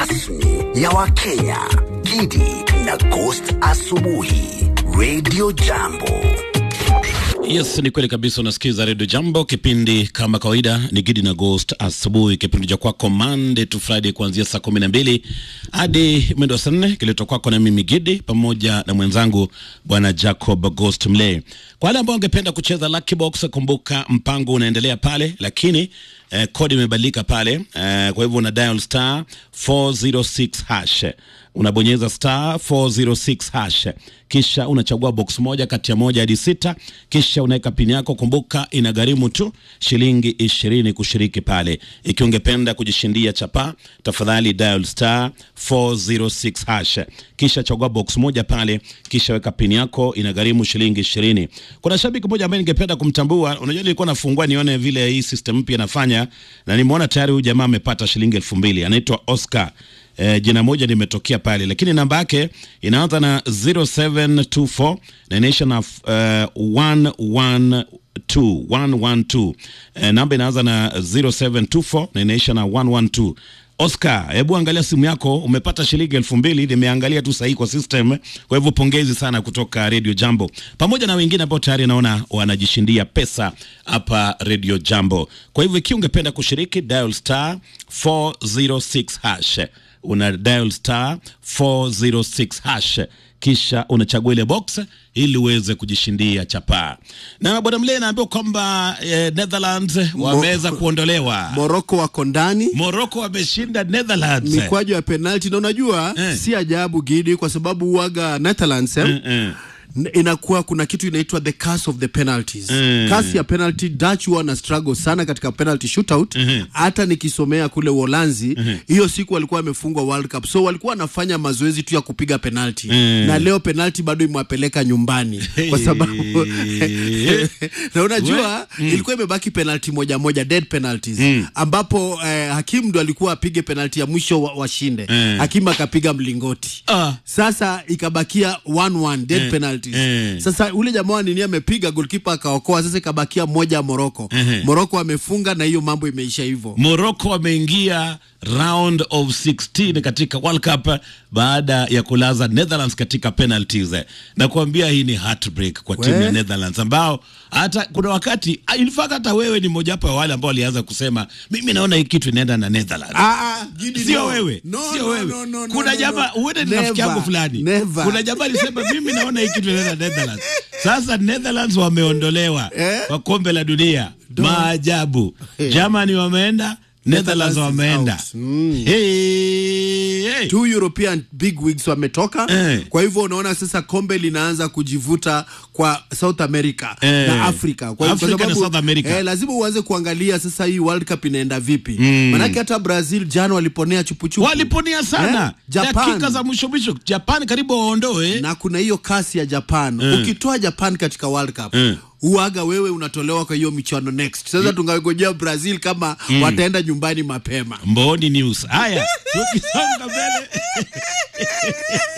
rasmi ya Wakenya, Gidi na Ghost Asubuhi, Radio Jambo. Yes, ni kweli kabisa. Unasikiza redio Jambo, kipindi kama kawaida ni Gidi na Ghost asubuhi, kipindi cha kwako Monday to Friday kuanzia saa kumi na mbili hadi mwendo wa saa nne kiletwa kwako na mimi Gidi pamoja na mwenzangu bwana Jacob Ghost Mlay. Kwa wale ambao wangependa kucheza Lucky Box, kumbuka mpango unaendelea pale, lakini eh, kodi imebadilika pale eh, kwa hivyo una dial star 406 hash unabonyeza star 406 hash kisha unachagua box moja kati ya moja hadi sita kisha unaweka pini yako. Kumbuka inagharimu tu shilingi ishirini kushiriki pale. Ikiwa ungependa kujishindia chapa, tafadhali dial star 406 hash kisha chagua box moja pale, kisha weka pini yako, inagharimu shilingi ishirini. Kuna shabiki mmoja ambaye ningependa kumtambua. Unajua, nilikuwa nafungua nione vile hii system mpya inafanya, na nimeona tayari huyu jamaa amepata shilingi elfu mbili. Anaitwa Oscar. Eh, jina moja limetokea pale, lakini namba yake inaanza na 0724 na inaisha na uh, 112 112. Eh, namba inaanza na 0724 na inaisha na 112. Oscar, hebu angalia simu yako, umepata shilingi elfu mbili. Nimeangalia tu sahihi kwa system, kwa hivyo pongezi sana kutoka Radio Jambo pamoja na wengine ambao tayari naona wanajishindia pesa hapa Radio Jambo. Kwa hivyo ikiwa ungependa kushiriki, dial star 406 hash una dial star 406 hash kisha unachagua ile box ili uweze kujishindia chapaa. Na bwana Mlee naambiwa kwamba eh, Netherlands wameweza kuondolewa. Morocco wako ndani Morocco wameshinda Netherlands. mikwaju ya penalti, na unajua Eh. si ajabu Gidi, kwa sababu uaga Netherlands eh, Eh, n- inakuwa kuna kitu inaitwa the curse of the penalties. Mm. Kasi ya penalty, Dutch huwa na struggle sana katika penalty shootout. Hata nikisomea kule Uholanzi, hiyo siku walikuwa wamefungwa World Cup, so walikuwa wanafanya mazoezi tu ya kupiga penalty na leo penalty bado imewapeleka nyumbani kwa sababu na unajua ilikuwa imebaki penalty moja moja, dead penalties ambapo eh, hakimu ndo alikuwa apige penalty ya mwisho wa- washinde hakimu akapiga mlingoti Ah. sasa ikabakia 1-1 dead penalties. eh. Sasa ule jamaa wa nini amepiga goalkeeper akaokoa, sasa ikabakia moja Morocco. Morocco amefunga na hiyo mambo imeisha hivyo. Morocco wameingia round of 16 katika World Cup baada ya kulaza Netherlands katika penalties. Na kuambia hii ni heartbreak kwa timu We. ya Netherlands ambao hata kuna wakati ah, in fact hata wewe ni mojawapo ya wale ambao walianza kusema mimi naona hii kitu inaenda na Netherlands. Ah, ah, Gidi, Sio no. wewe, No, sio no, wewe. no, no, no, Kuna no, jamaa no. uende ni rafiki yangu Never, fulani. never. Kuna jamaa alisema mimi naona hii kitu inaenda na Netherlands. Sasa Netherlands wameondolewa Eh? kwa kombe la dunia. Maajabu. Germany wameenda, Netherlands Netherlands is wameenda. out. Mm. Hey, hey. Two European big wigs wametoka Eh. kwa hivyo unaona sasa kombe linaanza kujivuta kwa South America Eh. na Afrika kwa, Afrika na South America. eh, lazima uanze kuangalia sasa hii World Cup inaenda vipi manake hata Brazil jana waliponea chupuchupu Waliponia sana Eh, Japan. dakika za mwisho mwisho, Japan karibu waondoe. na kuna hiyo kasi ya Japan ukitoa Japan katika World Cup uaga wewe unatolewa kwa hiyo michuano next. Sasa tungangojea Brazil kama wataenda nyumbani mapema. Mboni News. Haya, tukisonga mbele